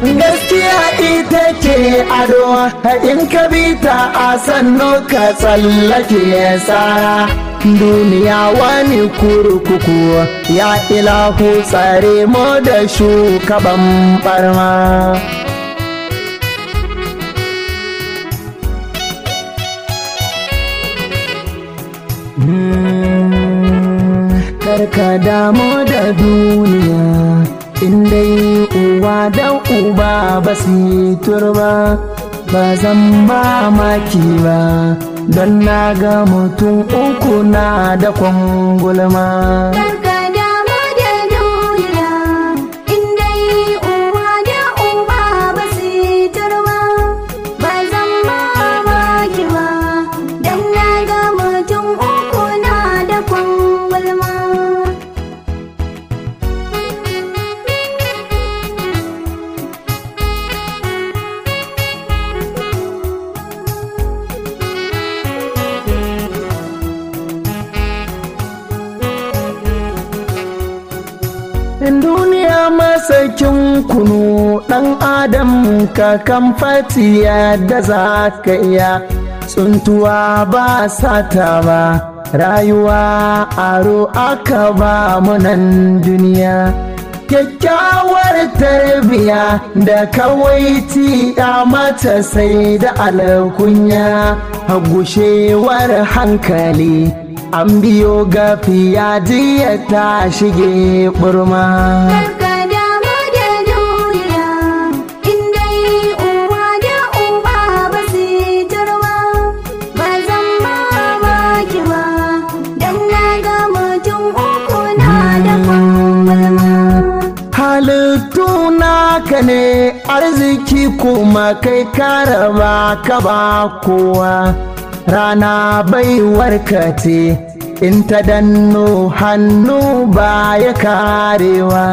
gaskiya ita ke ado in ka bi ta a sannu ka tsallake tsara duniya wani kurkuku ya ilahu tsare mu da shugaban barma karka damu da duniya in dai uwa da uba ba su turba ba zan ba maki ba don na ga mutum uku na da kwangulma Karka damu da duniya, in dai uwa da uba ba su turba, ba zan mamaki ba, don na ga mutum uku na da kwangulma. duniya masakin kunu ɗan adam ka kan fatiya da za ka iya tsuntuwa ba sata ba rayuwa aro aka ba munan duniya kyakkyawar tarbiya da kawai ya mata sai da alkunya gushewar hankali an biyo gafiya jiya ta shige burma Karka damu da duniya, in dai uwa da uba ba su turba, ba zan mamaki ba, don na ga mutum uku na da kwangulma. halittu naka ne arziki kuma kai karaba ka ba kowa rana baiwarka ce in ta danno hannu ba ya karewa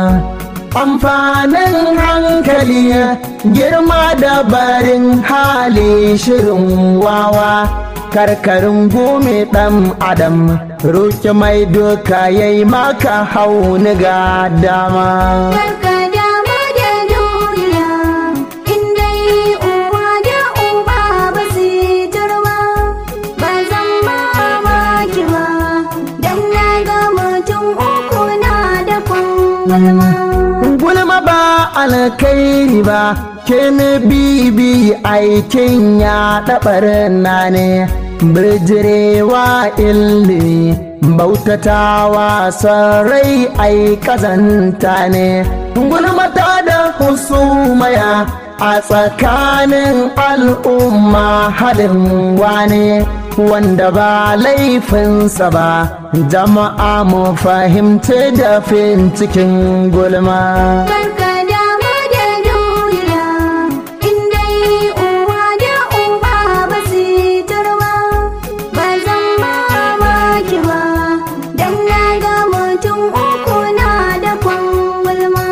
amfanin hankali girma da barin hali shirin wawa karkarin gome ɗan adam roƙi mai doka yayi maka hauni ga dama Karka damu da duniya, in dai uwa da uba ba su turba, ba zan mamaki ba, don na ga mutum uku na da kwangulma. gulma ba alkairi ba ke bibi aikin ya ɗabar na ne birjirewa ilimi bautatawa sarai ai kazanta ne gulmata da husumaya a tsakanin al'umma halin wane wanda ba laifinsa ba jama'a mu fahimci da fin cikin gulma Karka damu da duniya, in dai uwa da uba ba su turba, ba zan mamaki ba, don na ga mutum uku na da kwangulma.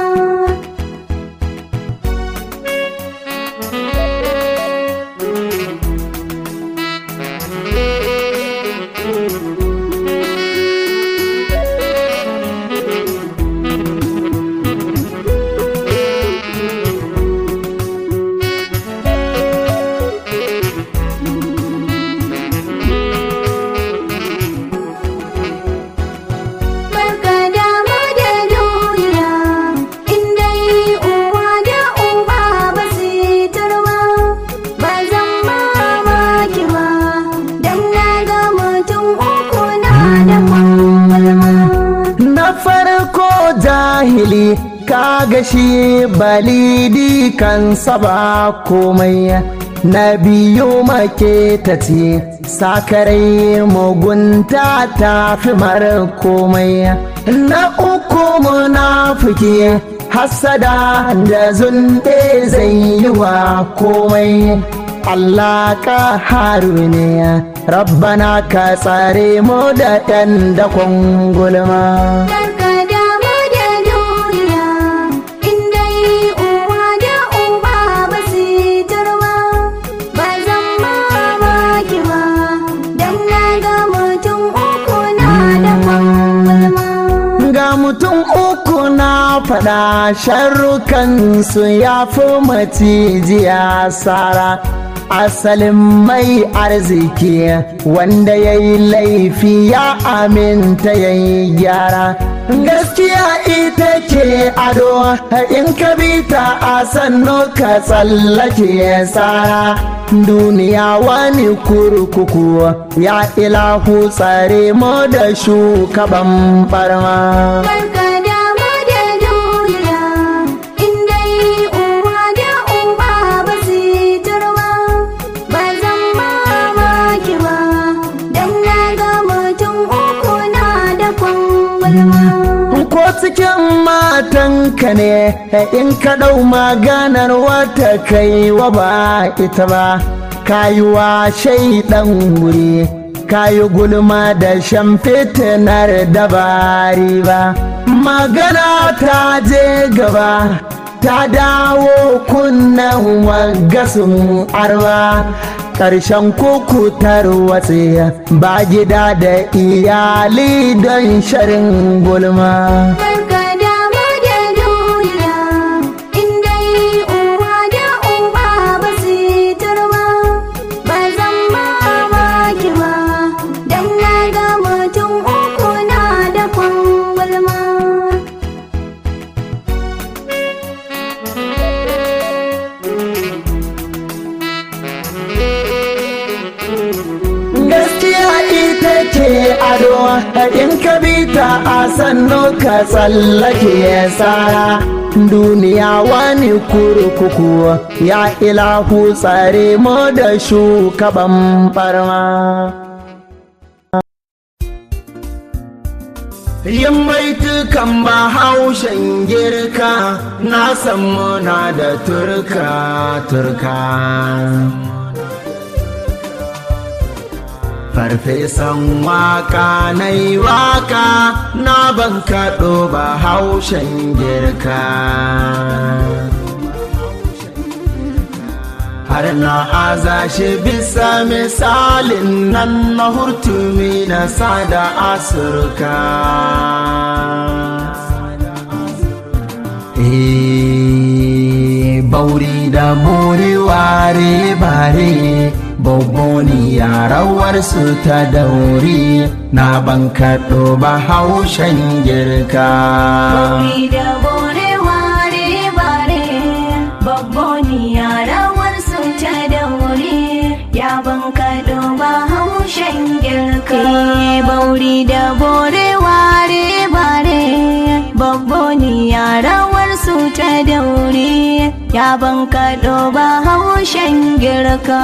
Barka damu da duniya, in dai uwa da uba ba su turba, ba zan mamaki ba, don na ga mutum uku na da kwangulma. na farko jahili kaga shi balidi kan saba komai na biyu make ta ce sakarai mugunta ta fi mara komai na uku munafiki hasada da zunɗe zai yi wa komai Allah ka haru ne rabbana ka tsare mu da ɗan dakon gulma Karka damu da duniya, in dai uwa da uba ba su turba, ba zan mamaki ba, don na ga mutum uku na da kwangulma. ga mutum uku na faɗa sharrukansu ya fi macijiya sara asalin mai arziki wanda ya yi laifi ya aminta ya yi gyara gaskiya ita ce ado in ka bi ta a sannu ka tsallake tsara duniya wani kurkuku ya ilahu tsare mu da shugaban barma Karka damu da duniya, in dai uwa da uba ba su yi turba, ba zan mamaki ba, dan na ga mutum uku na da kwangwalma. ko cikin matanka ne in ka ɗau maganar wata kai wa ba ita ba kayuwa shaidan wuri kayi gulma da shan fitinar dabari ba magana ta je gaba ta dawo kunnen wagasun arba ƙarshen kukutar watse ba gida da iyali don sharin gulma Karka damu da duniya, in dai uwa da uba ba su yi turba, ba zan mamaki ba, dan na ga mutum uku na da kwangwalma. gaskiya ita ce ado in ka bi ta a sannu ka tsallake tsara duniya wani kurkuku ya ilahu tsare mu da shugaban barma yin baitukan bahaushen girka na san muna da turka turka farfesan waka na yi waka na ban kaɗo ba haushen girka har na aza shi bisa misalin nan na hurtumi na sada asurka Eh, bauri da buri ware bare Boboni rawar su ta dauri na ban kaɗo ba haushen girka. Bauri da bore ware bare, babboni rawar su ta daure, ya ban kaɗo ba haushen girka. Bauri da bore ware bare, babboni rawar su ta daure, ya ban kaɗo ba haushen girka.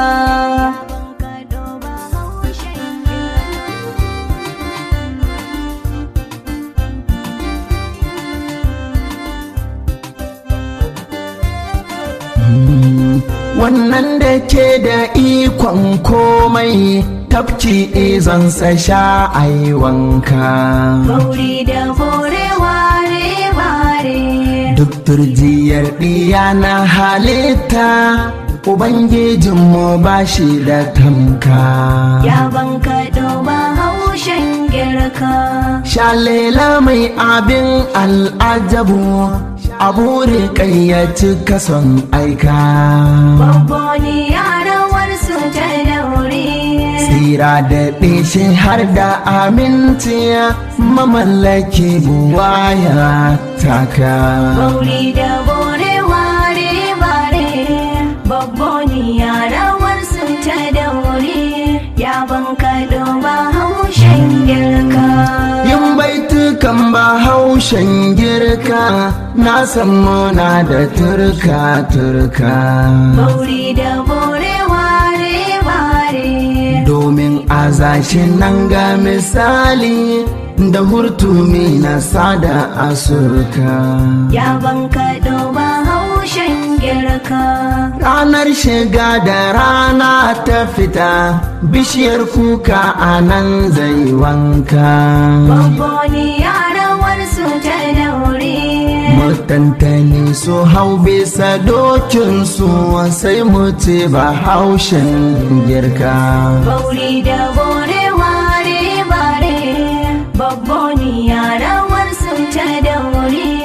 Wannan da ke da ikon komai tafki izansa sha ai wanka. Bauri da bore ware bare. Duk turjiyar ɗiya na halitta, Ubangijinmu ba shi da tamka. Ya banka ba haushen girka. Shalela mai abin al'ajabu, abu rikayyaci kason aika. Babboni yarawar su ta daure. Tsira da ɗishi har da aminci mamallaki buwaya taka. Bauri da bore ware bare. Babboni yarawar su ta daure. Ya banka ba haushen girka. Yin baitukan ba haushen girka na san muna da turka turka. Bauri da bore ware bare. Domin a zashin nan ga misali da hurtumi na sada asurka. Ya banka ba haushen girka. Ranar shiga da rana ta fita bishiyar kuka a nan zai wanka. Babboni yarawar su ta daure. Mutantani su hau bisa dokinsu sai mu ce ba haushen girka. Bauri da bore ware bare. Babboni yarawar su ta daure.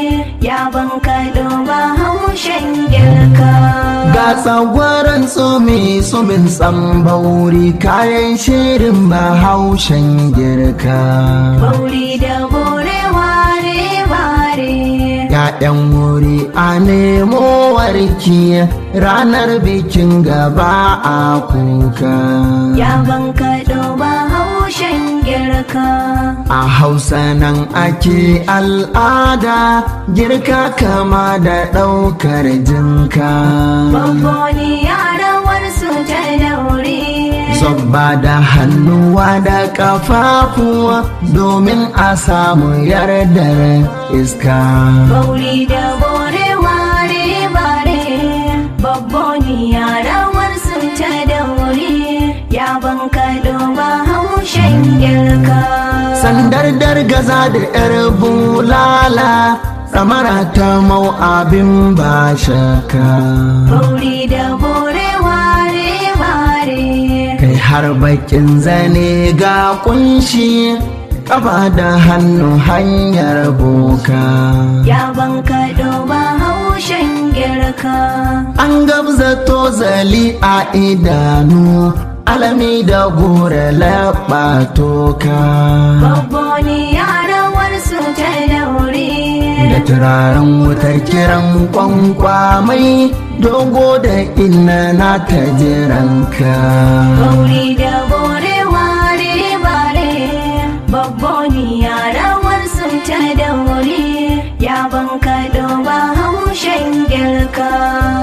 ya ban kaɗo ba haushen girka Ga tsagwaron tsumi tsumin tsambauri kayan shirin bahaushen girka. bauri da bore ware ware ‘Ya'yan wuri a nemo warki ranar bikin gaba a kuka. ya ban kaɗo ba haushen girka A hausa nan ake al'ada girka kama da ɗaukar jinka. babboni yarawar su ta daure Zobba da hannuwa da ƙafafuwa domin a samu yardar iska. bauri da bore ware bare babboni yarawar su ta daure ya ban kaɗo ba haushen girka Sandar dargaza da ‘yar bulala, tsamara ta mau abin ba shaka. bauri da bore ware ware Kai har bakin zane ga kunshi, ƙafa da hannu hanyar boka. ya ban kaɗo ba haushen girka An gabza tozali a idanu, alami da gore laɓa toka. babboni yarawar su ta daure Da turaren wutar kiran kwankwamai, dogo da inna na ta jiranka. bauri da bore ware bare babboni yarawar su ta daure ya ban kaɗo ba haushen girka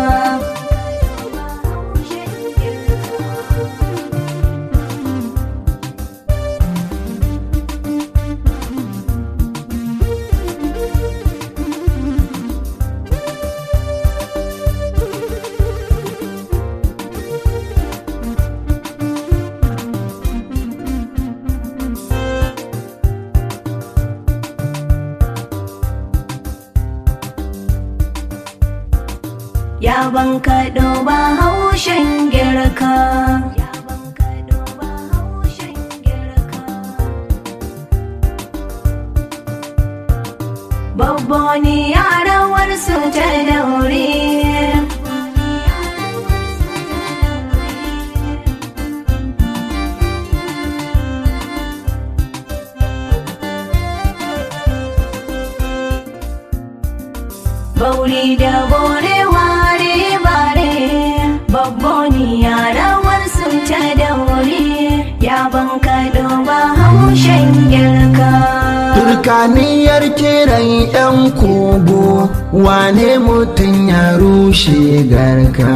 ya ban kaɗo ba haushen girka ya ban kaɗo ba haushen girka babboni yarawar su ta daure bauri da bore ware bare babboni yarawar su ta daure ya ban kaɗo ba haushen girka Turkaniyar kiran 'yan kogo, wane mutum ya rushe garka.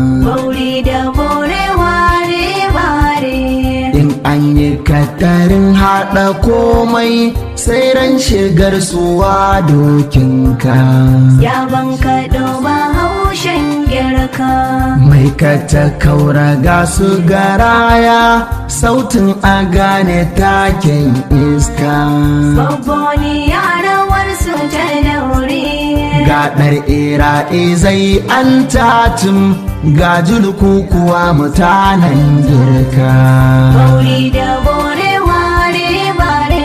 bauri da bore ware bare In an yi katarin haɗa komai sai ran shigar suwa dokinka. ya ban kaɗo ba haushen girka Mai kata kaura ga su garaya, sautin a gane taken iska. babboni yarawar su ta daure Gaɗar ira'i zai an tatum ga julku kuwa mutanen girka. bauri da bore ware bare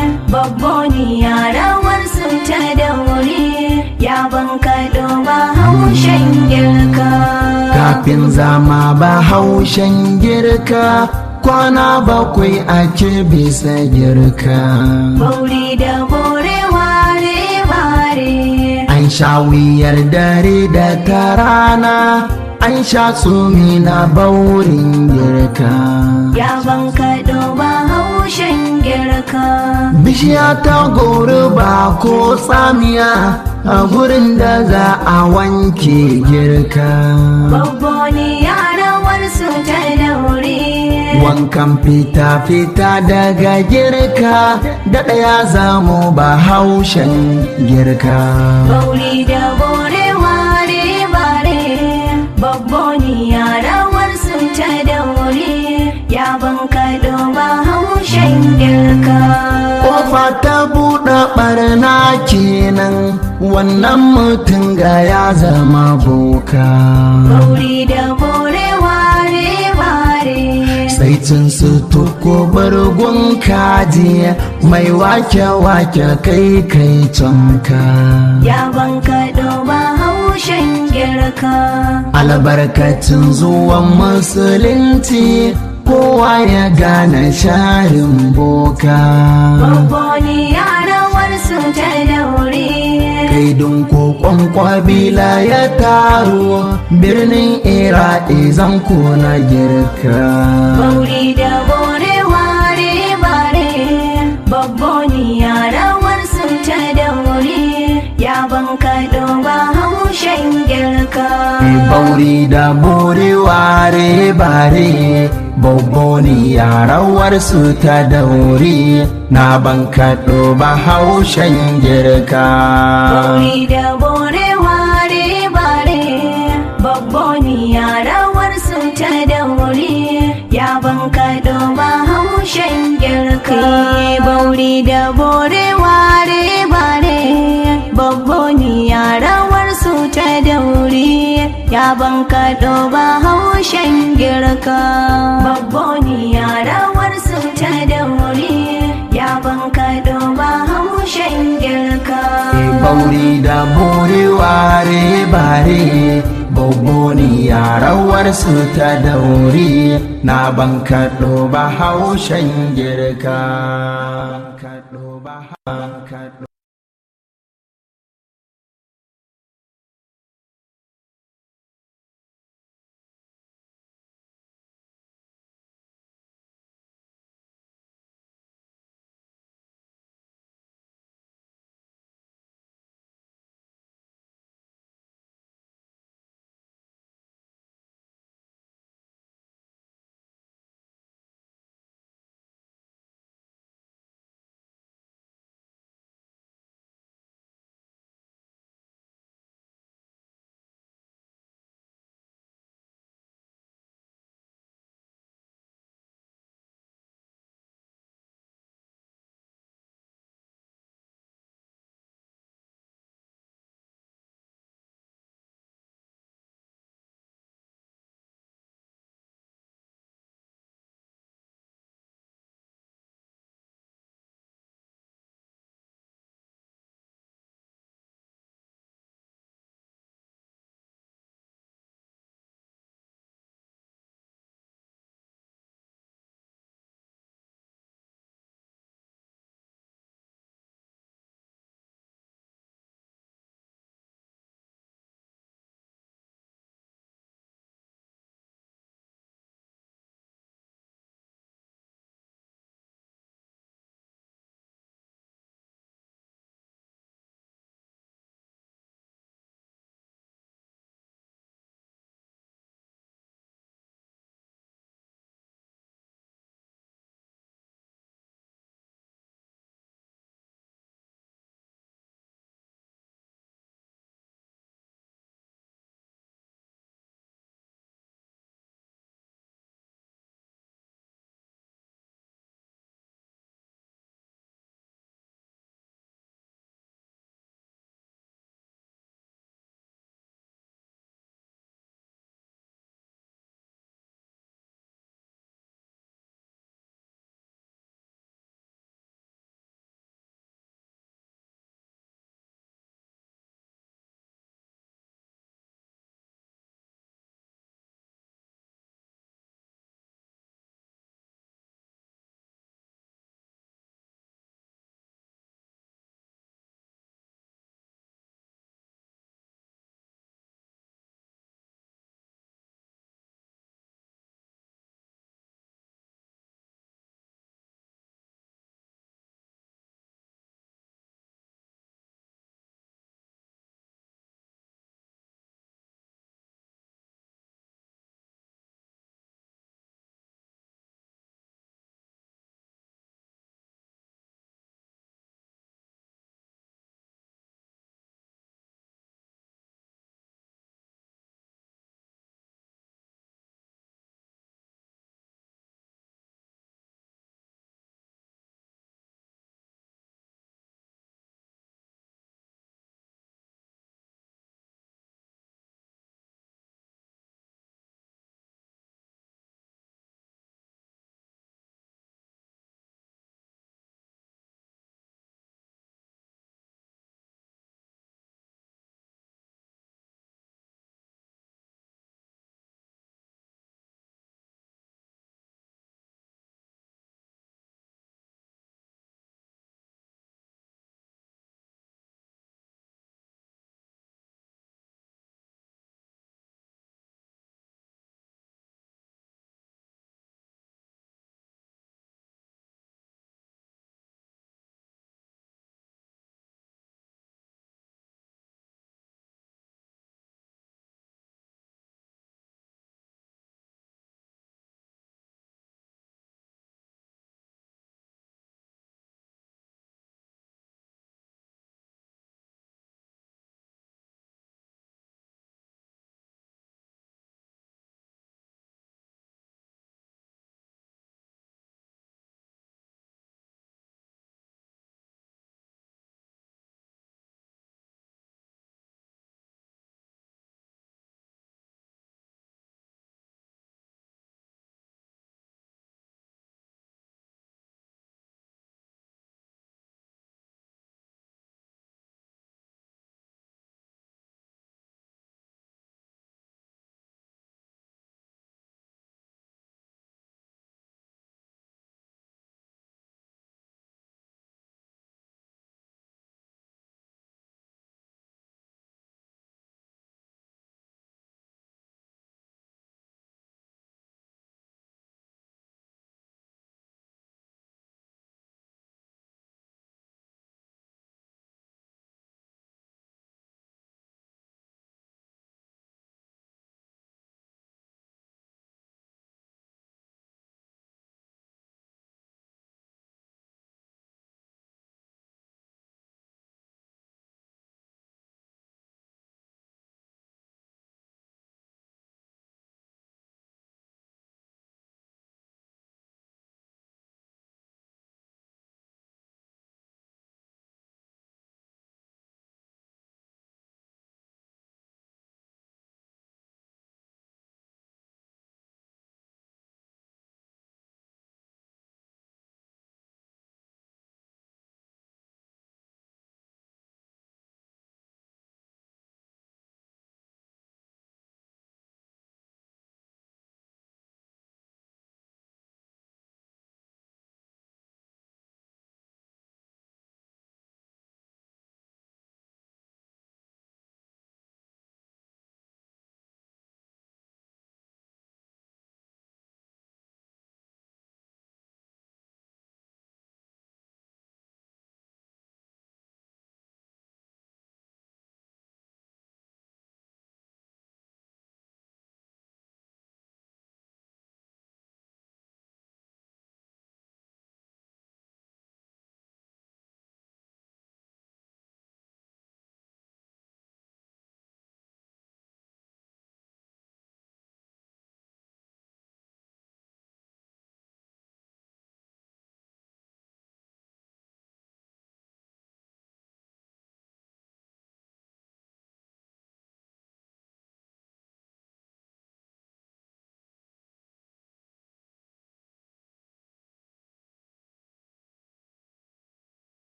babboni yarawar su ta daure ya ban kaɗo ba haushen girka Kafin zama ba haushen girka, kwana bakwai ake bisa girka. bauri da bore ware bare An sha wuyar dare da ta rana, an sha tsumi na baurin girka. ya ban kaɗo ba haushen girka Bishiya ta gori ba ko tsamiya a gurin da za a wanke girka. babboni yarawar su ta daure Wankan fita-fita daga girka, da ɗaya zamo ba haushen girka. bauri da bore ware bare babboni yarawar su ta daure ya ban kaɗo ba haushen girka Kofa ta buɗe ɓarna kenan, wannan mutum ga ya zama boka. bauri da bore ware bare Sai baicin su tuko bargun kaji mai wake-wake kai kai canka ya banka ba haushen girka albarkacin zuwan musulunci kowa ya gane sharin boka babboni yarawar su ta daure kaidun kokon kwabila ya taru birnin iraki zan na girka bauri da bore ware bare babboni yarawar su ta daure ya banka ba haushen girka bauri da bore ware bare babboni yarawar su ta dauri na ban kaɗo ba haushen girka bauri da bore ware bare babboni yarawar su ta daure ya banka ba haushen girka bauri da bore ware bare babboni yarawar su ta daure ya banka ba haushen girka babboni yarawar su ta daure ya banka ba haushen girka bauri da bore ware bare babboni yarawar su ta dauri na ban kaɗo ba haushen girka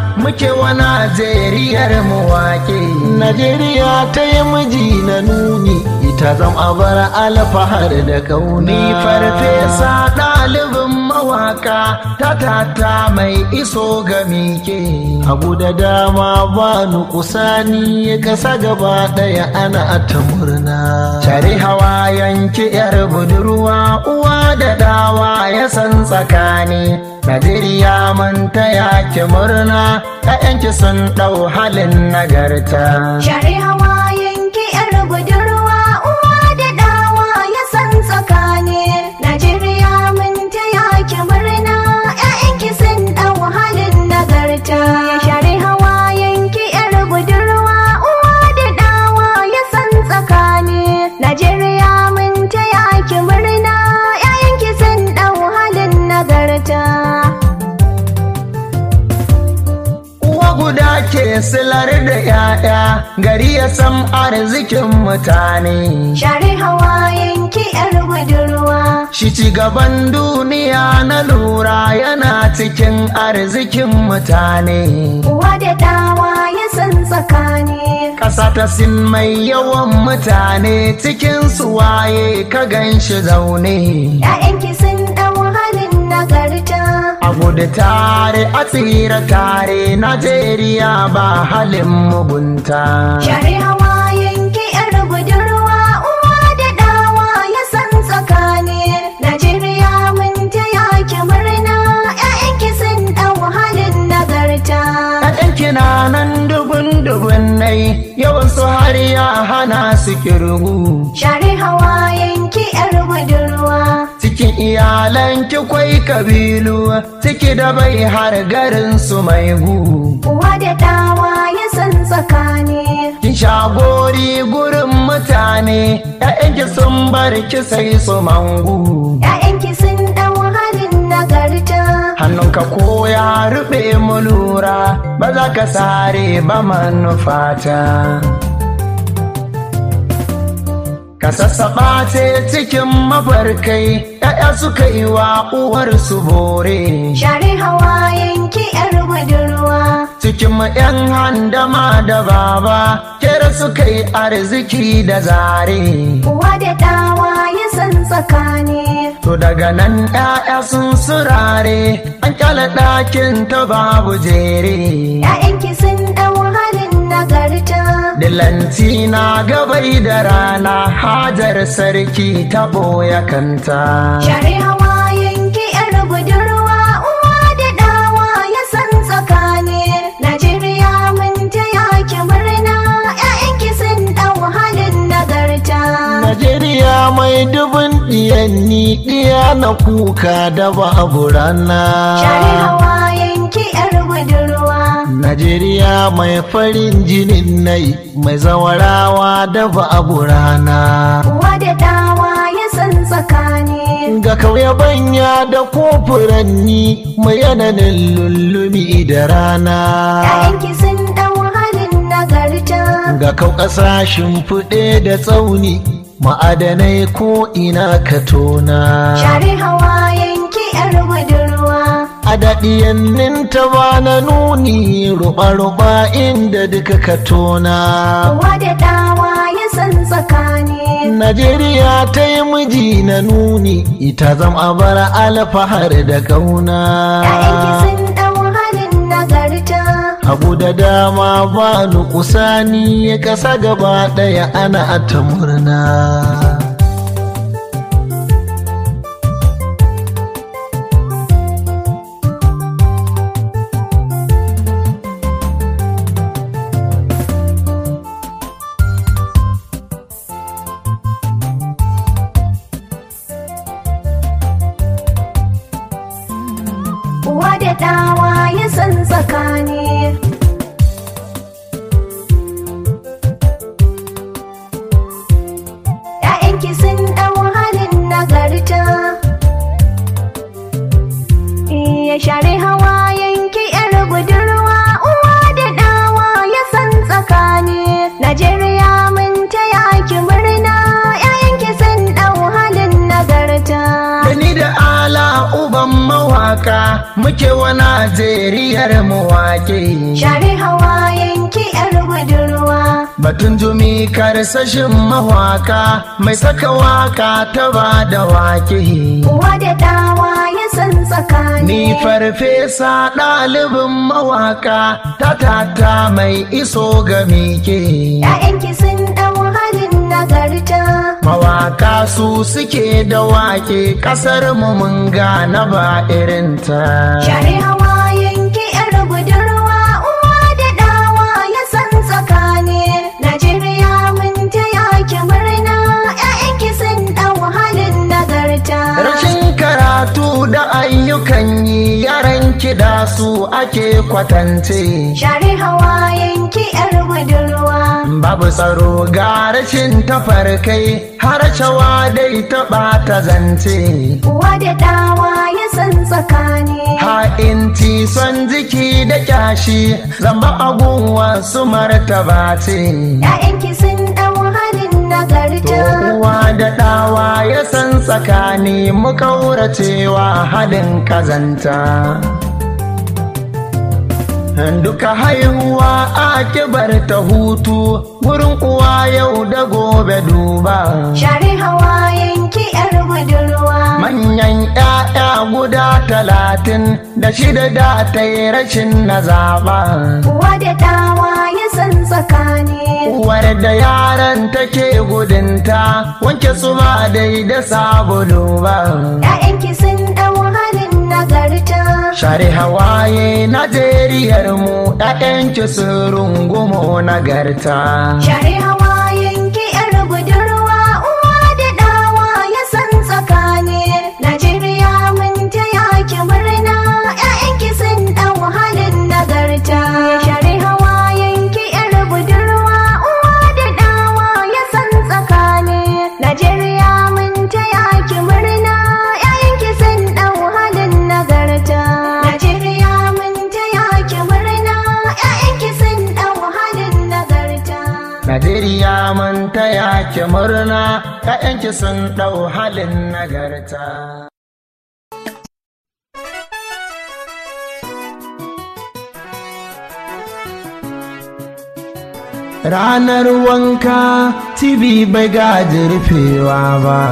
muke wa Najeriyar mu wake. Najeriya ta yi miji na nuni ita zam a bar alfahar da kauna. Ni farfesa ɗalibin mawaka ta tata mai iso ga mike. Abu da dama ba nukusani ya kasa gaba ɗaya ana ta murna. Shari hawa yanki yar budurwa uwa da dawa ya san tsakani. Najeriya mun taya ki murna, ‘ya'yanki sun ɗau halin nagarta. Shari hawa yanki yar budurwa uwa da dawa ya san tsakani. Najeriya mun taya ki murna ƴaƴanki sun ɗau halin nagarta. Shari hawa yanki yar budurwa uwa da dawa ya san tsakani. Najeriya mun taya ki murna ƴaƴanki sun ɗau halin nagarta. Uwa guda ke silar da ‘ya'ya, gari ya san arzikin mutane. Shari hawa yanki yar budurwa. Shi ci gaban duniya na lura yana cikin arzikin mutane. Uwa da dawa ya san tsakani. Ƙasa ta sin mai yawan mutane cikin su waye ka gan shi zaune. ‘Ya'yanki sun ɗau halin nagarta. A gudu tare a tsira tare Najeriya ba halin mugunta. Shari hawa yanki ‘yar budurwa uwa da dawa ya san tsakani. Najeriya mun taya ki murna ‘ya'yanki sun ɗau halin nagarta. ‘Ya'yan kina nan dubun dubun nai yawan su har ya hana su kirgu. Shari hawa yanki ‘yar budurwa. Cikin iyalan ki kwai kabilu ciki da bai har garin su mai gu. Uwa da dawa ya san tsakani. Kin shagori gurin mutane ‘ya'yanki sun bar ki sai su mangu. ‘Ya'yanki sun ɗau halin nagarta. Hannunka ko ya ruɓe mu lura ba za ka sare ba manufata. Ka sassaɓa ce cikin mafarkai ‘ya'ya suka yi wa uwarsu bore. Shari hawa yanki ‘yar budurwa. Cikin ‘yan handama da baba kera suka yi arziki da zare. Uwa da dawa ya san tsakani. To daga nan ‘ya'ya sun surare an kyala ɗakin ta babu jere. ‘Ya'yanki sun ɗau halin nagarta. Dilanci na gabai da rana hajar sarki ta ɓoye kanta. Shari hawa yanki ‘yar budurwa. Uwa da dawa ya san tsakani. Najeriya mun taya ki murna. ‘Ya'yanki sun ɗau halin nagarta. Najeriya mai dubin ɗiyanni ɗiya na kuka da babu rana. Shari hawa yanki ‘yar budurwa. Najeriya mai farin jinin nai mai zawarawa da babu rana. Uwa da dawa ya san tsakani. Ga kauye banya da kofuranni mai yananin lullumi da rana. ‘Ya'yanki sun ɗau halin nagarta. Ga kau ƙasashen fuɗe da tsauni ma'adanai ko ina ka tona. Shari hawa yanki ‘yar budurwa. A daɗiyannin ta ba na nuni ruɓa-ruɓa inda duka ka tona. Uwa da dawa ya san tsakani. Najeriya ta yi miji na nuni ita zam a bar alfahar da kauna. ‘Ya'yanki sun ɗau halin nagarta. Abu da dama ba nukusani ya kasa gaba ɗaya ana ta murna. Uwa da dawa ya san tsakani. ‘Ya'yanki sun ɗau halin nagarta. Iya share hawa yanki ‘yar budurwa. Uwa da dawa ya san tsakani. Najeriya mun taya ki murna. ‘Ya'yanki sun ɗau halin nagarta. Da ni da ala uban mawaka muke wa Najeriyar mu wake. share hawayen ki yar budurwa Batun jumi karsashin mawaka mai saka waka ta ba da wake. uwa da dawa ya san tsakani Ni farfesa ɗalibin mawaka ta tata mai iso ga mike. ‘Ya'yanki sun ɗau halin nagarta Mawaka su suke da wake ƙasar mu mun gane ba irinta. share hawayen ki yar budurwa uwa da dawa ya san tsakani Najeriya mun taya ki murna ‘ya'yanki sun ɗau halin nagarta Rashin karatu da ayyukan yi yaran kiɗa su ake kwatance. share hawayen ki yar budurwa Babu tsaro ga rashin tafarkai har shawa dai ta ɓata zance. uwa da dawa ya san tsakani Ha'inci son jiki da kyashi zamba agun wasu martaba ce. ‘Ya'yanki sun ɗau halin To nagarta uwa da ɗawa ya san tsakani mu kauracewa halin kazanta. Duka haihuwa a kibar ta hutu wurin uwa yau da gobe duba. share hawayen ki yar budurwa Manyan ‘ya'ya guda talatin da shida da ta yi rashin na zaɓa. uwa da dawa ya san tsakani Uwar da yaran take gudunta wanke su ba dai da sabulu ba. ‘Ya'yanki sun ɗau halin nagarta Share hawaye Najeriyar mu ‘ya'yanki sun rungumo nagarta. share hawayen ki yar budurwa uwa da dawa ya san tsakani Najeriya mun taya ki murna ‘ya'yanki sun ɗau halin nagarta share hawayen ki yar budurwa uwa da dawa ya san tsakani Najeriya mun taya ki murna ‘ya'yanki sun ɗau halin nagarta Najeriya mun taya ki murna ‘ya'yanki sun ɗau halin nagarta Najeriya mun taya ki murna ‘ya'yanki sun ɗau halin nagarta. Ranar wanka TV bai gaji rufewa ba.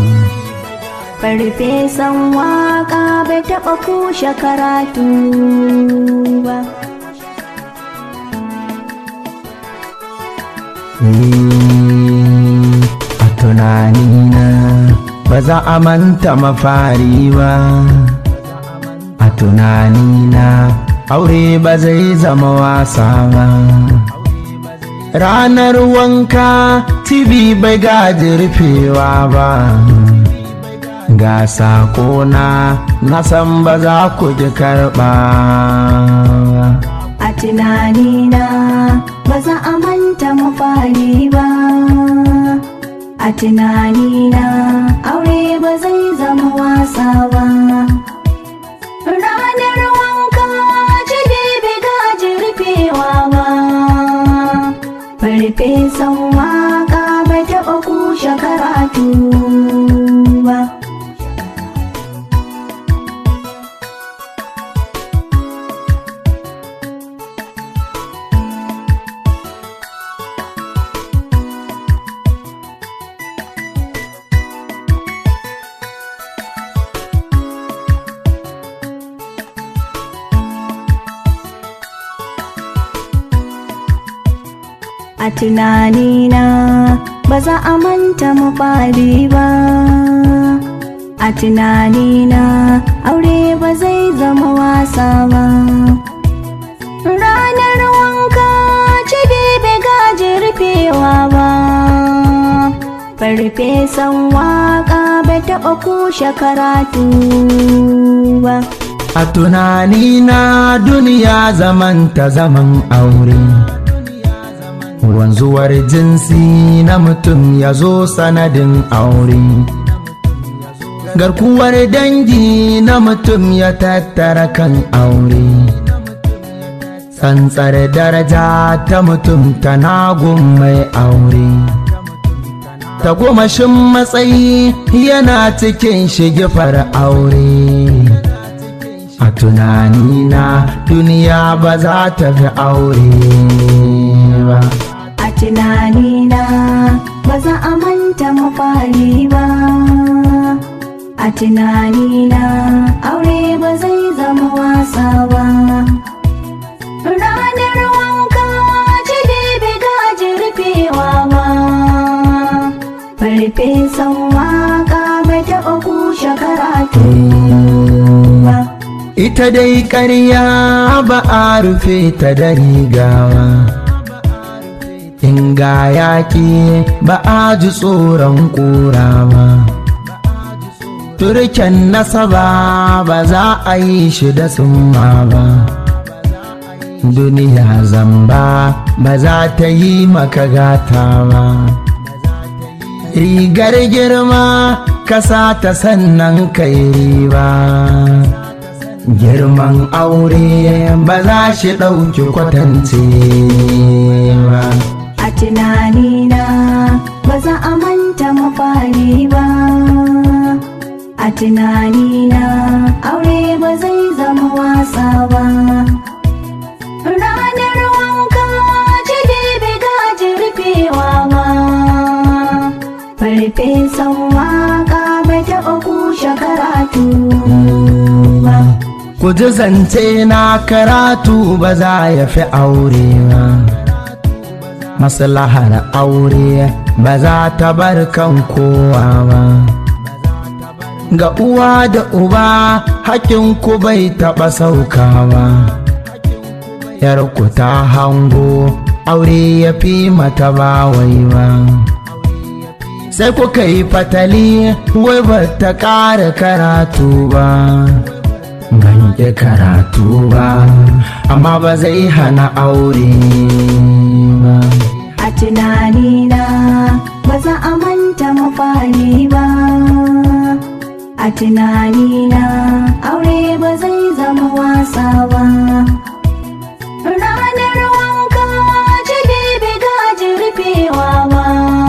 Farfesan waka bai taɓa kushe karatu ba. Ni a tunanina ba za a manta mafari ba a tunanina aure ba zai zama wasa ba ranar wanka tv bai gaji rufewa ba ga sakona na san ba za ku ji karɓa A tunanina ba za a manta mafari ba. A tunanina aure ba zai zama wasa ba. Ranar wanka jide bai gaji rufewa ba. Farfesan waka bai taɓa kushe karatu ba. A tunanina ba za a manta mafari ba. A tunanina aure ba zai zama wasa ba. Ranar wanka ce bai gaji rufewa ba. Farfesan waka bai taɓa kushe karatu ba. A tunanina duniya zamanta zaman aure. Wanzuwar jinsi na mutum ya zo sanadin aure. Garkuwar dangi na mutum ya tattara kan aure. Tsantsar daraja ta mutum tana gun mai aure. Tagomashin matsayi yana cikin shigifar aure. a tunanina duniya ba za ta fi aure ba a tunanina ba za a manta mafari ba a tunanina aure ba zai zama wasa ba ranar wanka ce bai gaji rufewa ba farfesan waka bai taɓa kushe karatu ba ita dai ƙarya ba a rufe ta da rigawa in ga yaƙi ba a ji tsoron ƙura ba turken nasaba ba za a yi shi da summa ba duniya zamba ba za ta yi maka gata ba rigar girma kasa ta sannan kai riba girman aure ba za shi ɗauki kwatance ba a tunanina ba za a manta mafari ba a tunanina aure ba zai zama wasa ba ranar wanka ce bai gaji rufewa ba farfesan waka bai taɓa kushe karatu ba ku ji zance na karatu ba za ya fi aure ba maslahar aure ba za ta bar kan kowa ba ga uwa da uba ku bai taɓa saukawa yarku ta hango aure ya fi mata ba wai ba sai kuka yi fatali wai ba ta ƙara karatu ba ban ƙi karatu ba amma ba zai hana aure ba a tunanina ba za a manta mafari ba a tunanina aure ba zai zama wasa ba ranar wanka ce bai gaji rufewa ba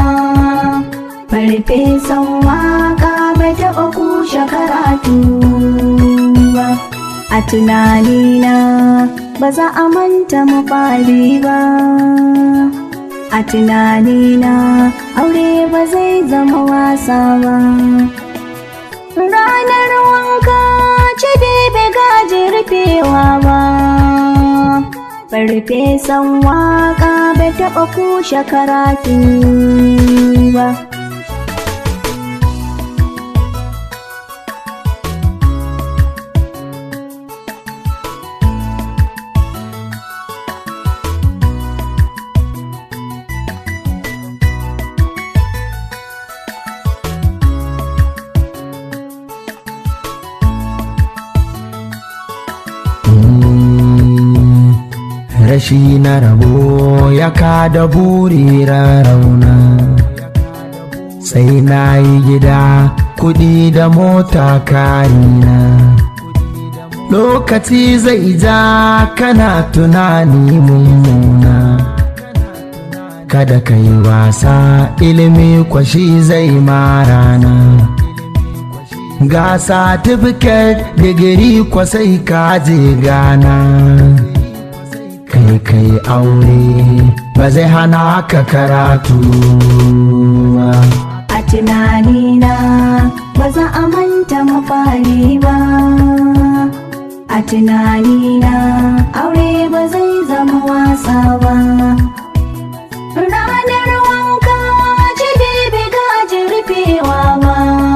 farfesan waka bai taɓa kushe karatu ba a tunanina ba za a manta mafari ba a tunanina aure ba zai zama wasa ba ranar wanka ce bai gaji rufewa ba farfesan waka bai taɓa kushe karatu ba rashi na rabo ya kada buri rauna sai na yi gida kudi da mota karina lokaci zai ja kana tunani mummuna kada ka yi wasa ilimi kwashi zai marana ga satifiket digiri kwasai kaje gana kai kai aure ba zai hana ka karatu ba a tunanina ba za a manta mafari ba a tunanina aure ba zai zama wasa ba ranar wanka ce bai gaji rufewa ba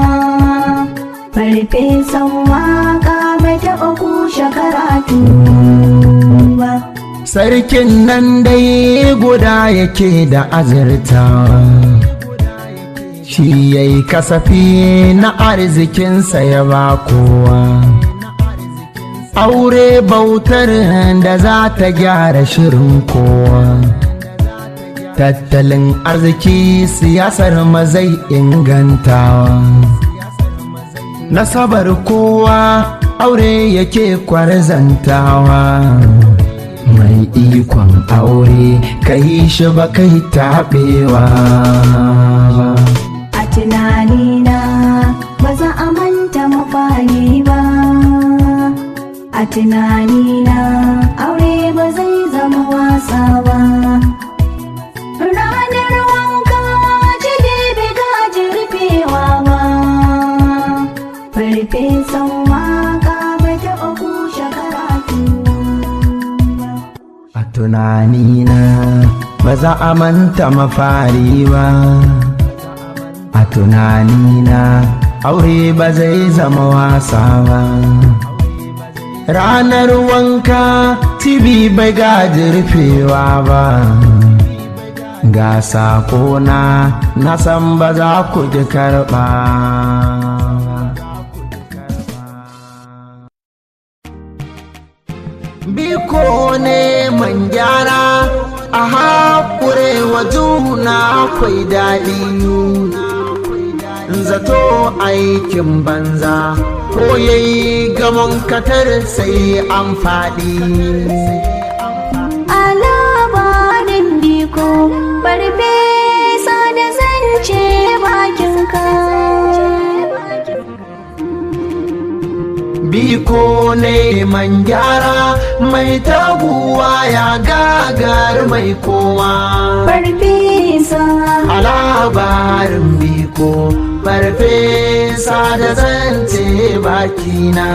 farfesan waka bai taɓa kushe karatu ba sarkin nan dai guda yake da azurtawa shi ya yi kasafi na arzikinsa ya ba kowa aure bautar da za ta gyara shirin kowa tattalin arziki siyasar mazai ingantawa nasabar kowa aure yake kwarzantawa mai ikon aure ka yi shi ba kai taɓewa a tunanina ba za a manta mafari ba a tunanina aure ba zai zama wasa ba ranar wanka jide bai gaji rufewa ba farfesan waka ba taɓa kushe karatu ba a tunanina ba za a manta mafari ba a tunanina aure ba zai zama wasa ba ranar wanka tibi bai gaji rufewa ba ga sakona na san ba za ku ji karɓa biko ne man gyara a haƙure wa juna akwai daɗi zato aikin banza ko yayi gamon katar sai an faɗi a labarin diko farfesa da zance bakinka biko ne man gyara mai taguwa ya gagar mai kowa farfesa a labarin biko farfesa da zance bakina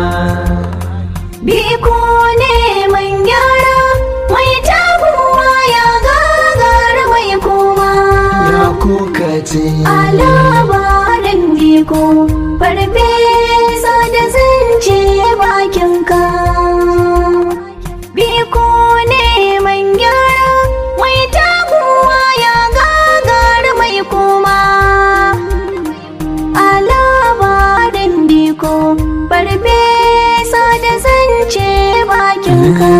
biko ne man gyara mai taguwa ya gagar mai koma ya kuka ce a labarin diko farfesa da zance bakinka biko ne man gyara mai taguwa ya gagar mai koma a labarin diko farfesa da zance bakinka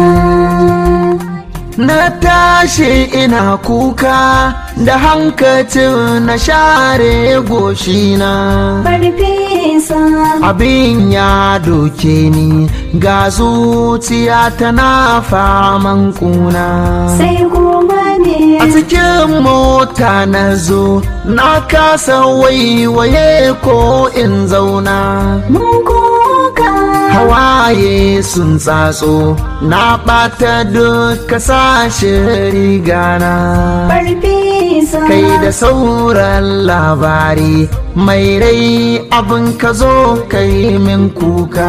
na tashi ina kuka da hankacin na share goshina farfesa abin ya doke ni ga zuciya tana faman kuna sai kuma ne a cikin mota na zo na kasa waiwaye ko in zauna mun kuka hawaye sun tsatso na ɓata duka sashe rigana farfesa kai da sauran labari mai rai abin ka zo kai min kuka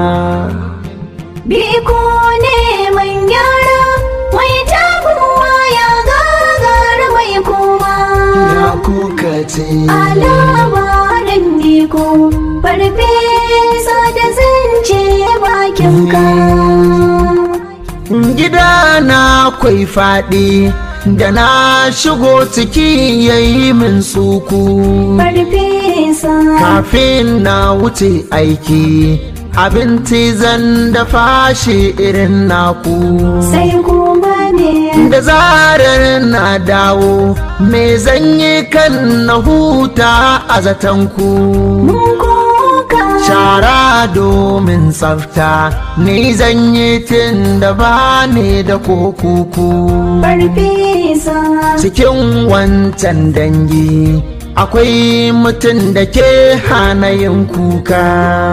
biko ne man gyara mai taguwa ya gagar mai koma ya kuka ce a labarin diko farfesa da zance bakinka gida na kwai faɗi da na shigo ciki yayi min suku farfesa kafin na wuce aiki abinci zan dafa shi irin naku sai kuma ne da zarar na dawo me zan yi kan na huta a zatanku mun kuka shara domin tsafta ni zan yi tun da ba ni da kokuku farfesa cikin wancan dangi akwai mutum da ke hana yin kuka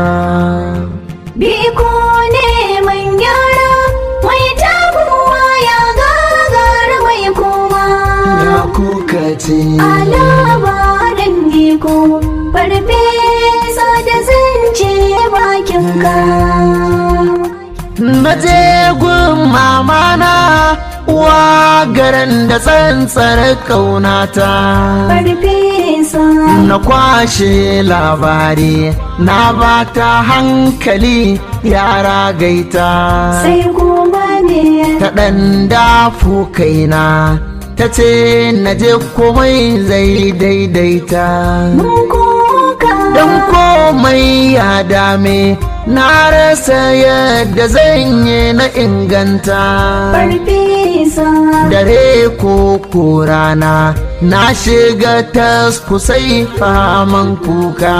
biko ne man gyara mai taguwa ya gagar mai koma ya kuka ce a labarin diko farfesa da zance bakinka na je gun mamana uwa garin da tsantsar kaunata farfesa na kwashe labari na bata hankali yara gaita sai kuma ne ta ɗan dafu kaina ta ce na je komai zai daidaita mun kuka don komai ya dame na rasa yadda zan yi na inganta farfesa dare ko ko rana na shiga taskusai faman kuka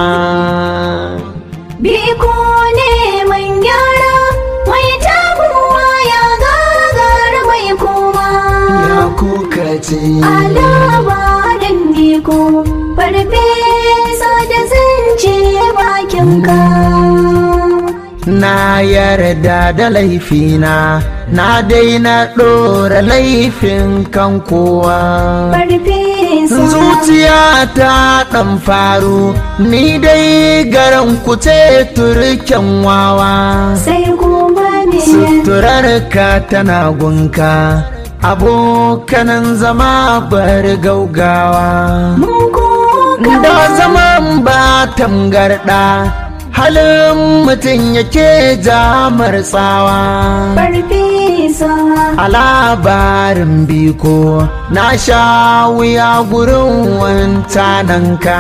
biko ne man gyara mai taguwa ya gagar mai koma ya kuka ce a labarin diko farfesa da zance bakinka na yarda da laifina na daina ɗora laifin kan kowa farfesa zuciya ta ɗan faru ni dai garan kuce turken wawa sai kuma me suturar ka tana gunka abokanan zama bar gaugawa mun koka da zaman ba tangarɗa halin mutum yake jamar tsawa farfesa a labarin biko na sha wuya gurin wancananka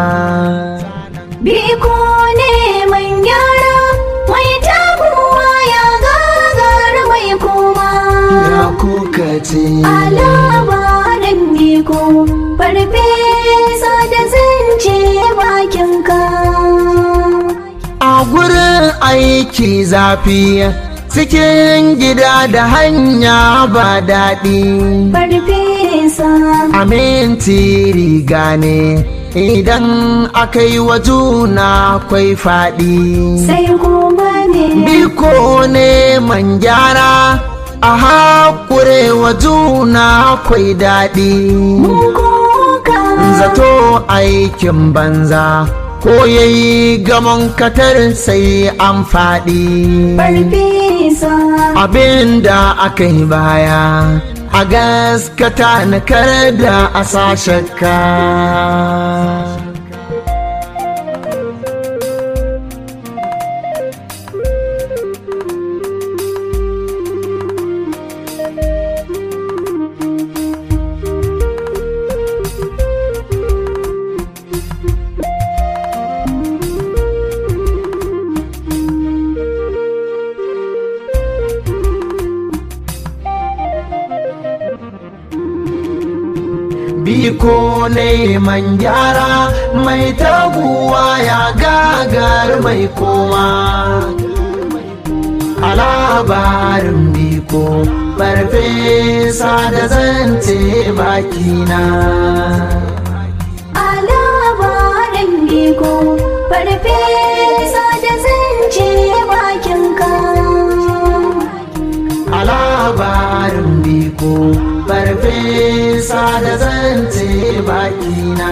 biko ne man gyara mai tabuwa ya gagar mai koma ya kuka ce a labarin biko farfesa da zance bakinka a gurin aiki zafi cikin gida da hanya ba daɗi farfesa aminti riga ne idan aka yi wa juna kwai faɗi sai kuma me biko ne man gyara a haƙure wa juna kwai daɗi mun koka zato aikin banza ko yayi gamon katar sai an faɗi farfesa abin da aka yi baya a gaskata na kar da a sashaka biko neman gyara mai taguwa ya gagar mai koma a labarin biko farfesa da zance bakina a labarin biko farfesa da zance bakinka a labarin biko farfesa da zance bakina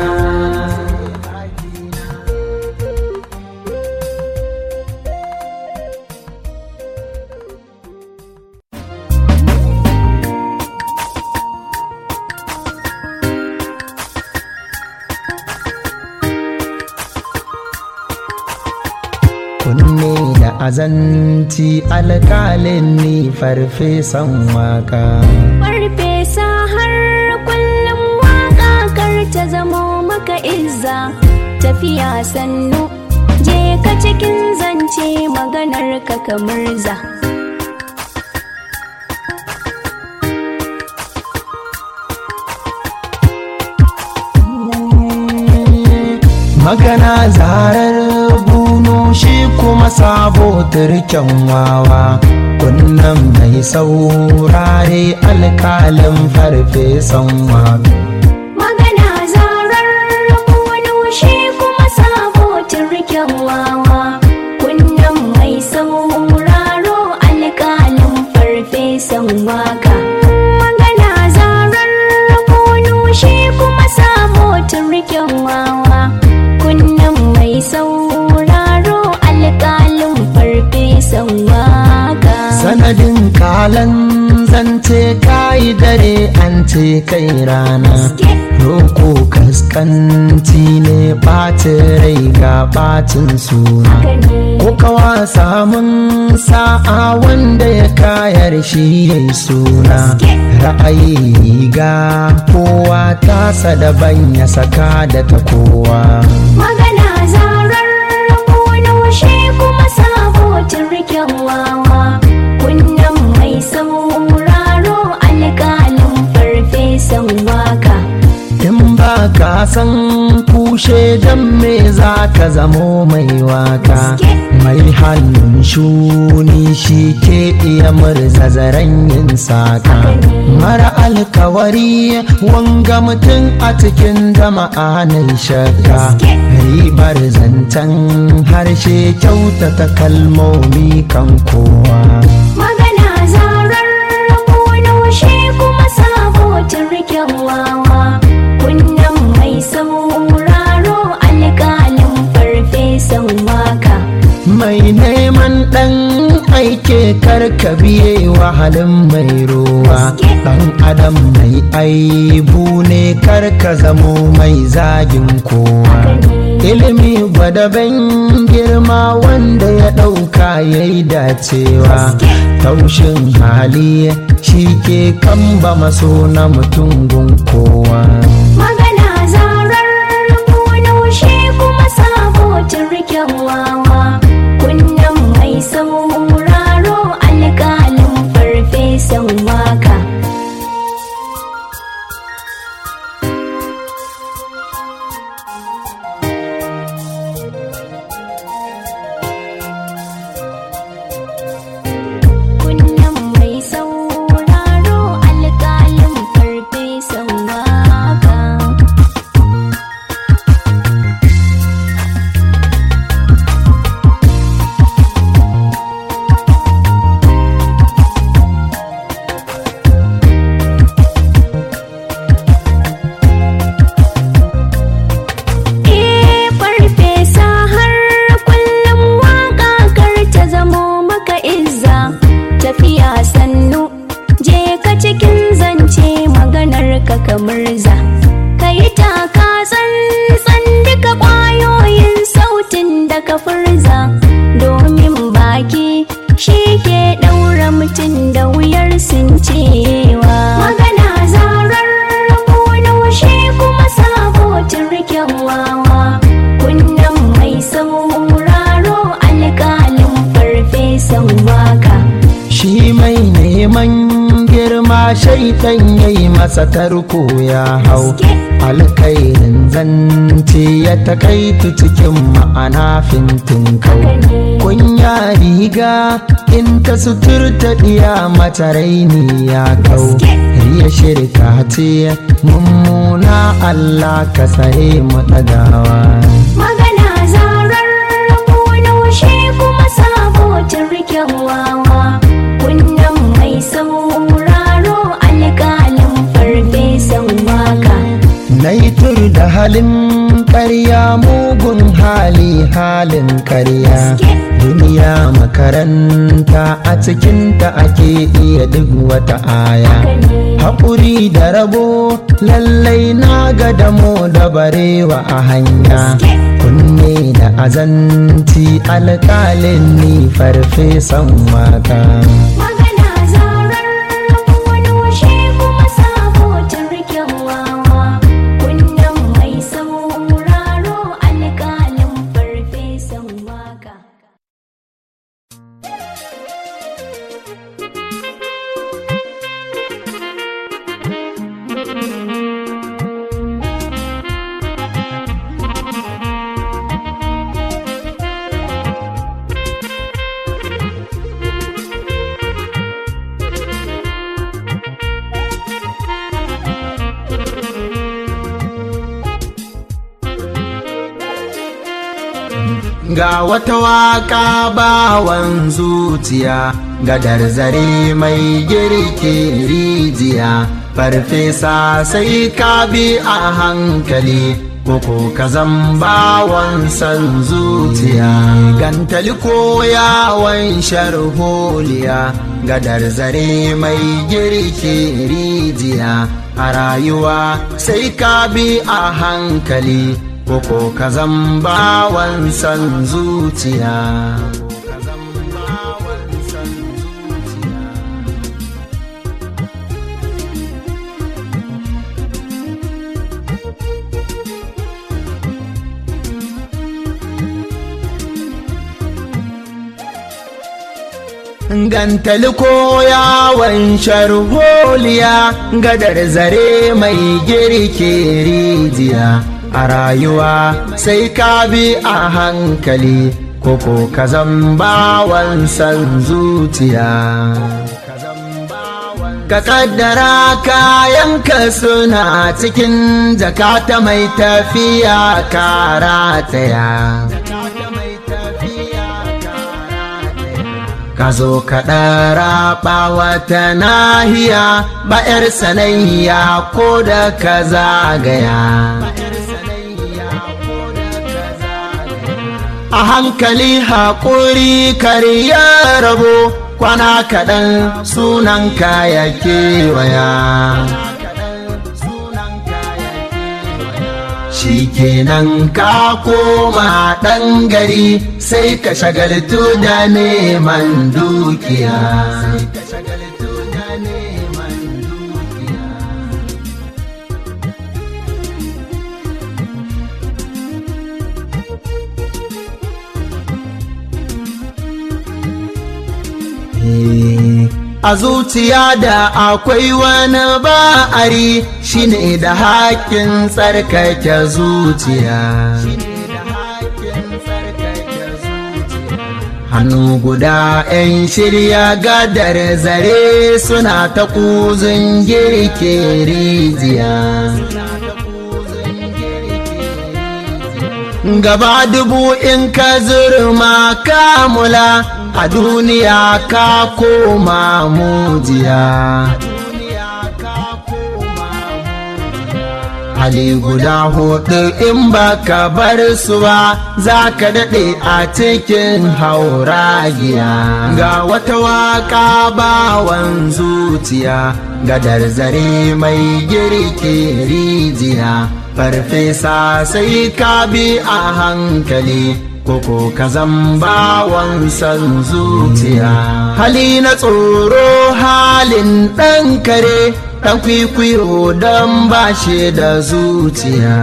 kunne da azanci alkalin ni farfesan waka farfesa har kullum waka kar ta zamo maka izza tafiya sannu je ka cikin zance maganar ka kamar za magana zarar bunu shi kuma sabo turken wawa kunnan mai saurare alkalin farfesan waka magana zarar wani shi kuma sabo turken wawa kunnan mai sauraro alƙalin farfesan waka magana zarar wani shi kuma sabo turken wawa kunnan mai sauraro alƙalin farfesan waka sanadin kalan zance kayi dare an ce kai rana roko kaskanci ne ɓacin rai ga ɓacin suna ko kawa samun sa'a wanda ya kayar shi ya suna ra'ayi ga kowa tasa daban ya saka da ta kowa magana zarar wani shi kuma sabo turken wawa kunnan mai sauraro alƙalin farfesan waka in ba ka san kushe ashe dan me za ka zamo mai waka mai hannun shuni shi ke iya murza zaren yin saka mara alkawari wanga mutum a cikin jama'a na shakka ribar zancen harshe kyautata kalmomi kan kowa Magana zarar rabuwa shi kuma sabo turken wawa Kunnan mai sauraro alƙalin farfesan waka mai neman ɗan aike karka biye wahalin mai ruwa ɗan adam mai aibu ne karka zamo mai zagin kowa ilimi gwadaben girma wanda ya ɗauka ya yi dacewa taushin hali shi ke kamba maso na mutum gun kowa Magana zarar rabuwa shi kuma sabo turken wawa Kunnan mai sauraro alƙalin farfesan waka Kunnan mai sauraro alƙalin farfesan waka Eh farfesa har kullum waka kar ta zamo maka izza tafiya sannu je ka cikin zance maganar ka kamar za ka yi taka tsantsan duka ƙwayoyin sautin da ka furza domin baki shi ke ɗaura mutum da wuyar sun cewa magana zarar rabuwa shi kuma sabo turken wawa kunnan mai sauraro alƙalin farfesan waka shi mai neman girma shaitan ya yi masa tarko ya hau alkairin zance ya takaitu cikin ma'ana fintin kau kunya riga in ta suturta diya mata raini ya kau riya shirka ce mummuna allah ka sare mu ɗagawa magana zarar rabuwa shi kuma sabo turken wawa kunnan mai sauraro alƙalin farfesan waka Naitur da halin ƙarya mugun hali halin ƙarya duniya makaranta a cikinta ake iya duk wata aya haƙuri da rabo lallai na ga damo da barewa a hanya kunne da azanci alƙalin ni farfesan waka magana zarar rabuwa shi kuma sabo turken wawa kunnan mai sauraro alƙalin farfesan waka Ga wata waka bawan zuciya, gadar zare mai girki rijiya, farfesa sai ka bi a hankali, koko ka bawan san zuciya. Gantali ko yawon sharholiya, gadar zare mai girki rijiya, a rayuwa sai ka bi a hankali. koko ka bawan san zuciya gantali ko yawon sharholiya gadar zare mai girke rijiya a rayuwa sai ka bi a hankali koko ka bawan san zuciya ka kaddara kayanka suna cikin jakata mai tafiya karataya ka zo ka ɗara wata nahiya ba 'yar sanayya ko da ka zagaya a hankali haƙuri karya rabo kwana kaɗan sunan kaya kewaya shi kenan ka koma ɗan gari sai ka shagaltu da neman dukiya a zuciya da akwai wani ba'ari shine da haƙƙin tsarkake zuciya hannu guda 'yan shirya gadar zare suna ta kuzin girke rijiya gaba dubu in ka zurma kamula a duniya ka koma mujiya hali guda hudu in baka bar su ba za ka daɗe a cikin hauragiya ga wata waka bawan zuciya gadar zare mai girke rijiya farfesa sai ka bi a hankali koko ka bawan san zuciya hali na tsoro halin ɗan kare ɗan kwikwiyo don ba shi da zuciya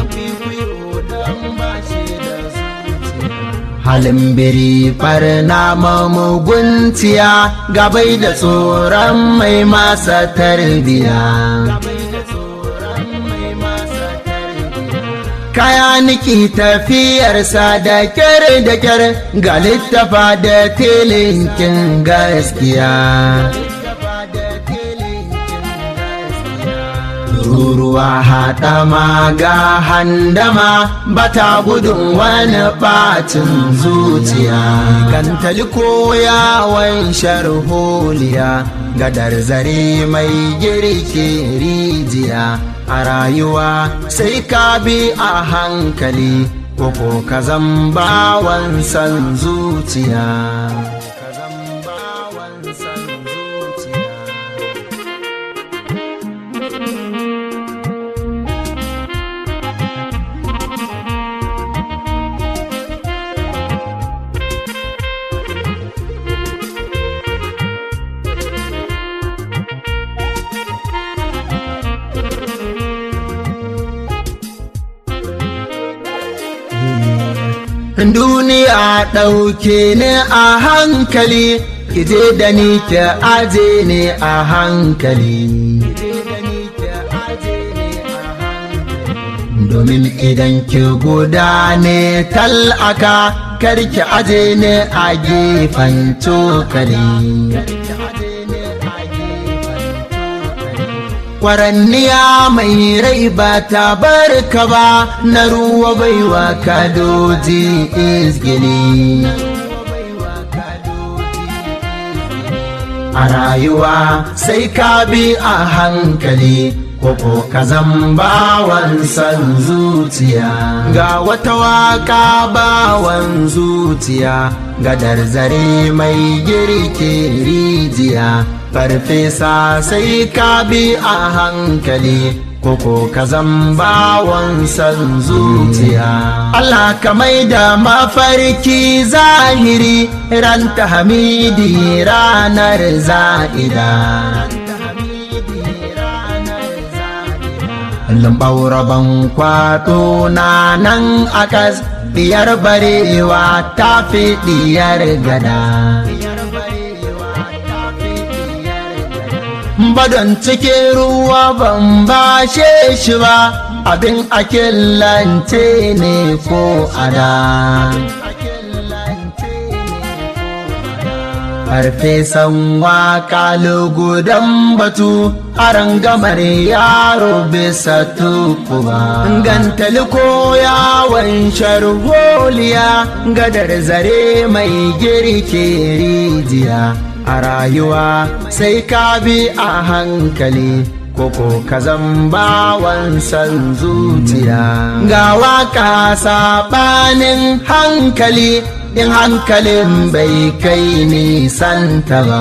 halin biri farna mamuguntiya gabai da tsoron mai masa tarbiya kaya niki tafiyarsa da kyar da kyar ga littafa da tilinkin gaskiya ruruwa haɗama ga handama bata gudun wani ɓacin zuciya gantali ko yawon sharholiya gadar zare mai girke rijiya a rayuwa sai ka bi a hankali koko ka bawan san zuciya duniya ɗauke ne a hankali kije da ni ki aje ne a hankali domin idan ki guda ne tal'aka karki aje ne a gefen cokali kwaranniya mai rai ba ta barka ba na ruwa baiwa kadoji izgili a rayuwa sai ka bi a hankali koko ka bawan san zuciya ga wata waka bawan zuciya gadar zare mai girke rijiya farfesa sai ka bi a hankali koko ka bawan san zuciya Allah ka mai da mafarki zahiri ran ta hamidi ranar za'ida lambauraban kwato na nan akas diyar barewa ta fi diyar gada badon cikin ruwa ban bashe shi ba abin akillance ne ko ada farfesan waka lugudan batu a rangamar yaro bisa tukuba gantali ko yawon sharholiya gadar zare mai girke rijiya a rayuwa sai ka bi a hankali koko ka bawan san zuciya ga waka saɓanin hankali in hankalin bai kai nisanta ba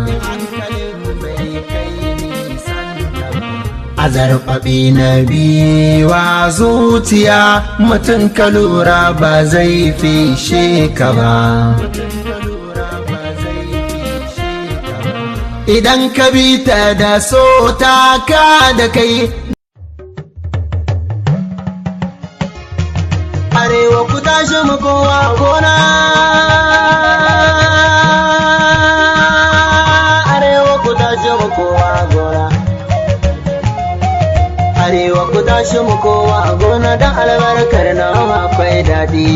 a zarfaɓi na biwa zuciya mutum ka lura ba zai fishe ka ba idan ka bi ta da so ta ka da kai arewa ku tashi mu kowa gona arewa ku tashi mu kowa gona arewa ku tashi mu kowa gona don albarkar na akwai daɗi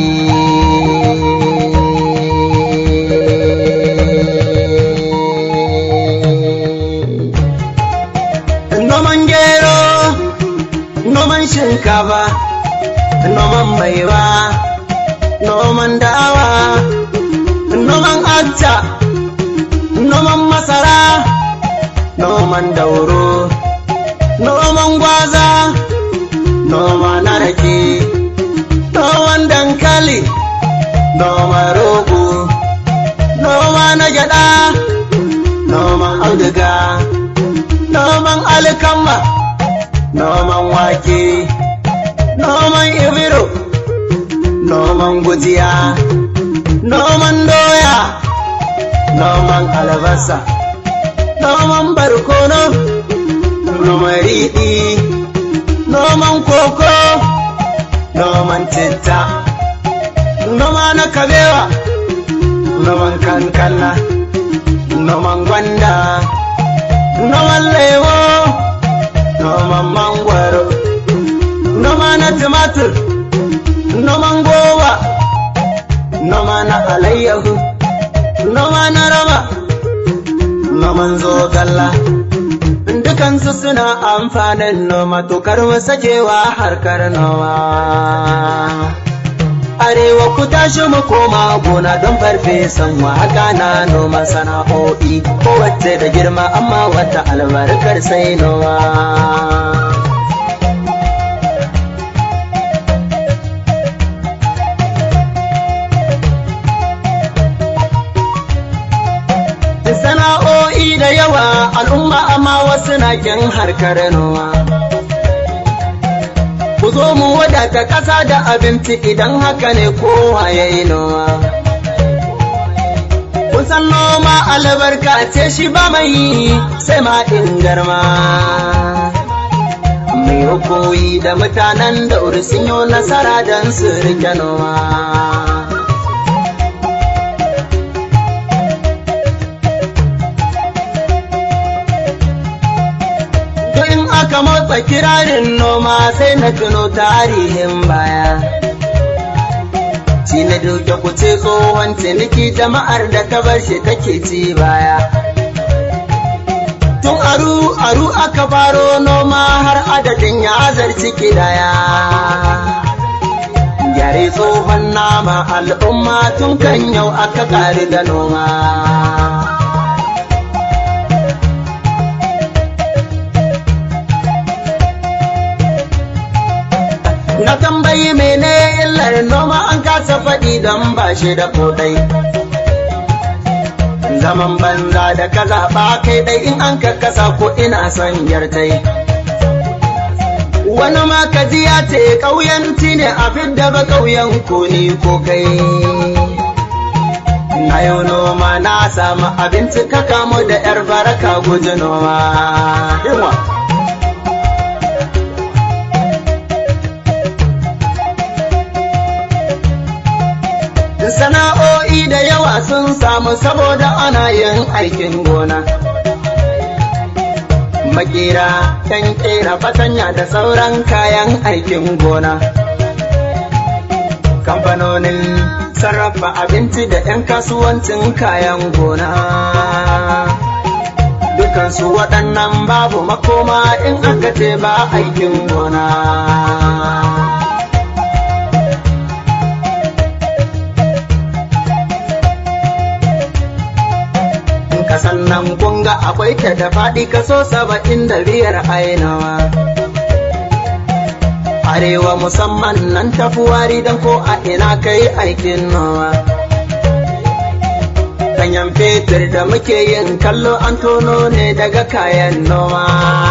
noman gero noman shinkafa noman maiwa noman dawa noman acca noman masara noman dauro noman gwaza noma na rake noman dankali noman rogo noma na gyada noman auduga noman alkama noman wake noman ibiro noman gujiya noman doya noman albasa noman barkono noman riɗi noman koko noman citta noma na kabewa noman kankana noman gwanda noman lemo noman mangwaro noma na tumatur noman goba noma na alayyahu noma na rama noman zogalla dukansu suna amfanin noma tokar sakewa harkar noma arewa ku tashi mu koma gona don farfesan waka na noma sana'o'i kowace da girma amma wata albarkar sai noma sana'o'i da yawa al'umma amma wasu na kin harkar noma ku zo mu wadata ƙasa da abinci idan haka ne kowa ya yi noma kusan noma albarka ce shi ba mai sai ma in garma mai koyi da mutanen da sun yi nasara don su rike noma aka motsa kirarin noma sai na tuno tarihin baya. Ci na duke kuce tsohon ciniki jama'ar da ta bar shi take ci baya. Tun aru aru aka faro noma har adadin ya zarci kidaya. Gyare tsohon nama al'umma tun kan yau aka ƙari da noma. Na tambayi mene illar noma an kasa faɗi don ba shi da kodai. Zaman banza da ka zaɓa kai ɗai in an kakkasa ko ina son yartai. Wani ma ka ji ya ce ƙauyanci ne a fidda ba ƙauyen ko ni ko kai. Na yau noma na samu abinci ka kamo da ‘yar baraka guji noma. sana'o'i da yawa sun samu saboda ana yin aikin gona makera kan kera fatanya da sauran kayan aikin gona kamfanonin sarrafa abinci da 'yan kasuwancin kayan gona dukansu waɗannan babu makoma in aka ce ba aikin gona kasan nan kunga akwai ta da faɗi kaso saba'in da biyar ainawa arewa musamman nan tafi wari don ko a ina kai aikin nawa kanyan fetur da muke yin kallo an tono ne daga kayan noma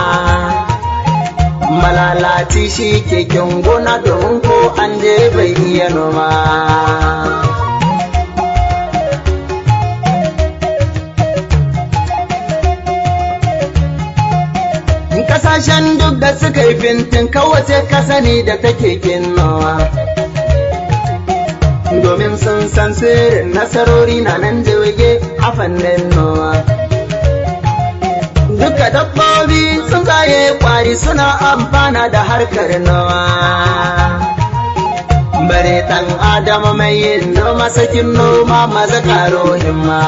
malalaci shi keken gona domin ko an je bai iya noma kasashen duk da suka yi fintin kawace kasani da take kinnawa domin sun san sirrin nasarori na nan jirge a fannin nowa duka dabbobi sun zaye kwari suna amfana da harkar nowa bare ɗan adama mai yin noma sakin noma maza karo himma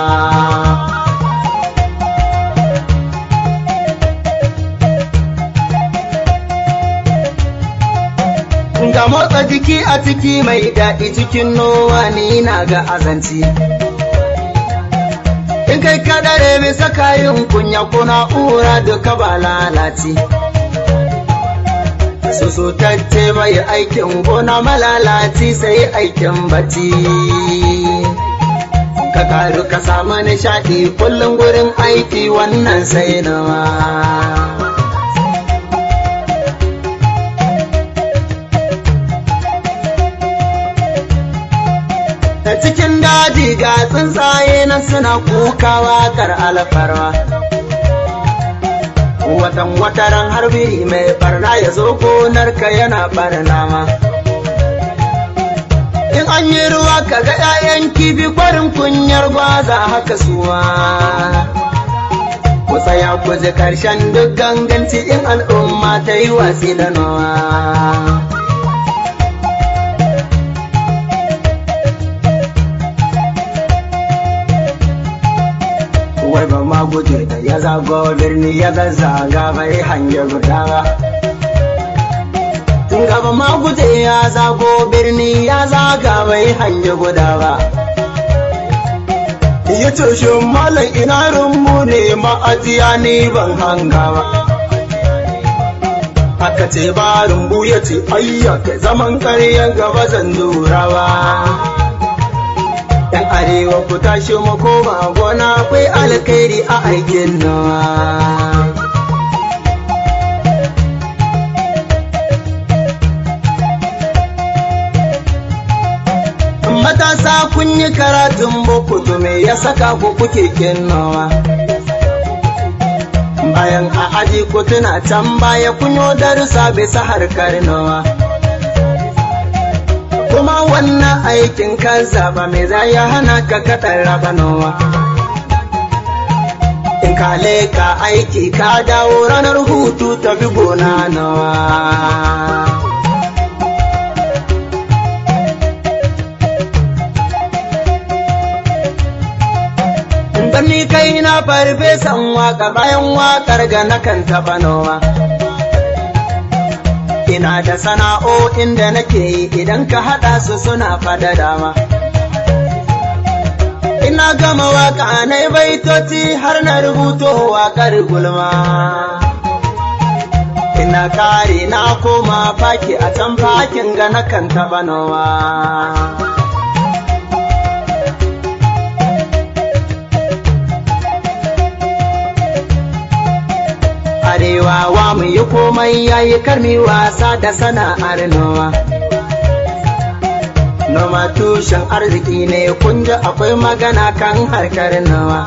ga motsa jiki a ciki mai daɗi cikin nowa ni na ga azanci in kai kadare bisa kayan kunya kuna ura duka ba lalaci susutacce bai aikin gona malalaci sai aikin bacci ka karu ka samu nishaɗi kullum gurin aiki wannan sai nawa ta cikin daji ga tsuntsaye na suna kukawa kar alfarwa watan wataran harbi mai barna ya zo gonarka yana barnawa in an yi ruwa ka ga 'ya'yan kifi kwarin kunyar gwaza haka suwa ku tsaya ku ji karshen duk ganganci in al'umma ta yi watsi da nawa wai ba ma guje da ya zago birni ya zazzaga bai hange guda ba tun gaba ma guje ya zago birni ya zaga bai hange guda ba ya ce shi malam ina rumbu ne ma'ajiya ni ban hanga ba aka ce ba rumbu ya ce ayyaka zaman karyan gaba zan lura ba yan arewa ku tashi mu koma gona akwai alkhairi a aikin nawa matasa kun yi karatun boko to me ya saka ku kuke kinnawa bayan a aji ku tuna can baya kun yi darussa bisa harkar nawa kuma wannan aikin ka zaba mai za ya hana ka kaɗan raba nawa in ka leka aiki ka dawo ranar hutu tafi gona nawa ni kai na farfesan waka bayan wakar ga nakan taɓa noma ina da sana'o'in da nake yi idan ka haɗa su suna fada dama ina gama waka na baitoci har na rubuto waƙar gulma ina kare na koma faki a can fakin ga nakan taɓa nawa arewa wa mu yi komai yayi karmi wasa da sana'ar noma noma tushen arziki ne kun ji akwai magana kan harkar noma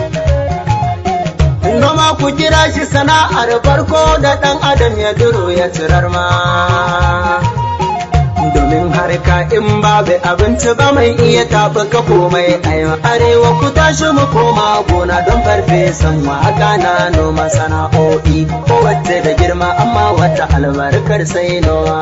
noma ku kira shi sana'ar farko da ɗan adam ya duro ya cirar ma domin har albarka in babu abinci ba mai iya tafi ka komai ayo arewa ku tashi mu koma gona don farfesan waka na noma sana'o'i kowace da girma amma wata albarkar sai noma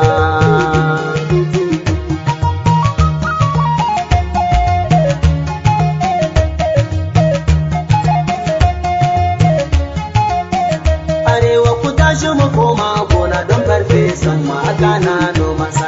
arewa ku tashi mu koma gona don farfesan waka na noma